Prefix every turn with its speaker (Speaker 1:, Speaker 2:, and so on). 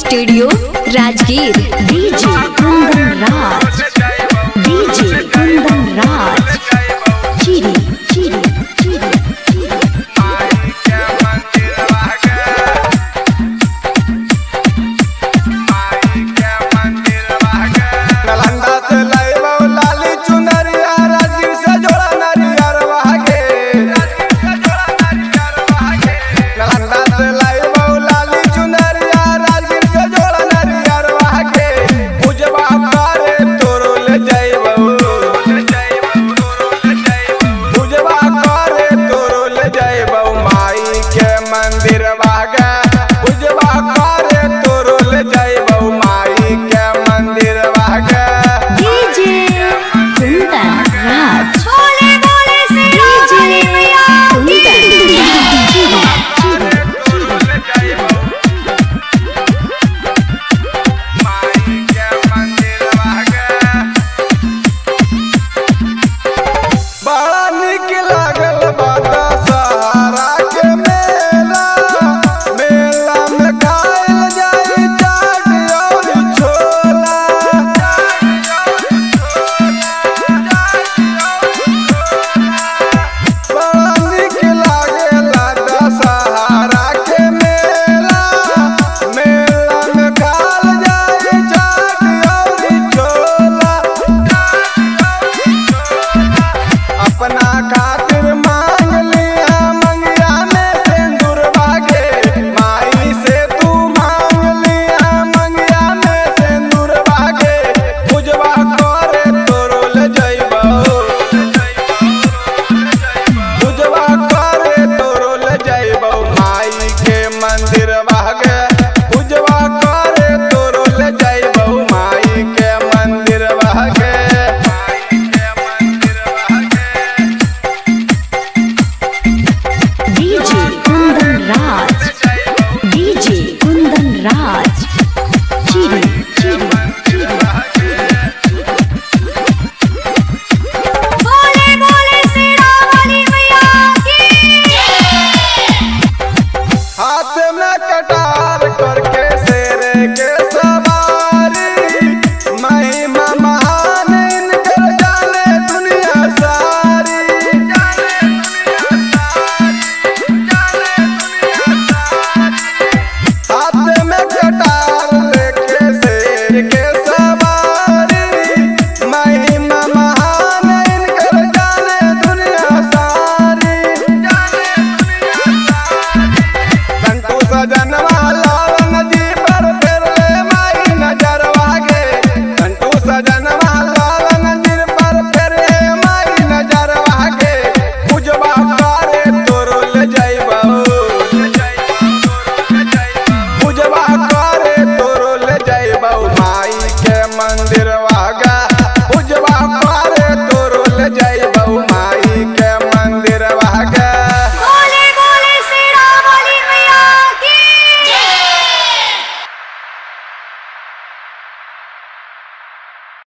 Speaker 1: studio Rajgir DJ Kundan Raj DJ Kundan Raj चिरी चिरी चिरी
Speaker 2: नालंदा से लाइबा लाली चुनरिया राजगीर से जोड़ा नरियर वागे नालंदा से लाइबा लाली चुनरिया राजगीर से जोड़ा नरियर वागे पूजवा करे तोरो ले जाइबो पूजवा करे तोरो ले जाइबो माई के मंदिर वागे पूजवा करे तोरो ले जाइबो माई के मंदिर वागे
Speaker 1: डीजे कुंदन राज
Speaker 3: बोले बोले से रावली मैया
Speaker 1: कुंदन चिरी
Speaker 2: बड़ा निक लागल बादा सहारा के मेला मेला में खाइल जाई चाट और छोला बड़ा निक लागेला दशहरा के मेला मेला में खाइल जाई चाट और छोला अपना खातिर मांग लिया मंगिया में सिंदूर बागे माई से तू मांग लिया मंगिया में सिंदूर बागे पूजवा करे तोरो ले जइबो पूजवा करे तोरो ले जइबो माई के मंदिर बागे पूजवा करे तोरो ले जइबो माई के मंदिर बागे माई के मंदिर बागे
Speaker 1: डीजे कुंदन राज डीजे कुंदन राज चिरी चिरी
Speaker 3: बोले बोले से रावली मैया
Speaker 2: हाथ में कटार करके शेर के सवारी महिमा महान इनकर जाने दुनिया सारी हाथ में कटार लेके शेर के सवारी महिमा महान इनकर जाने दुनिया सारी संतोष जनवा लावन जी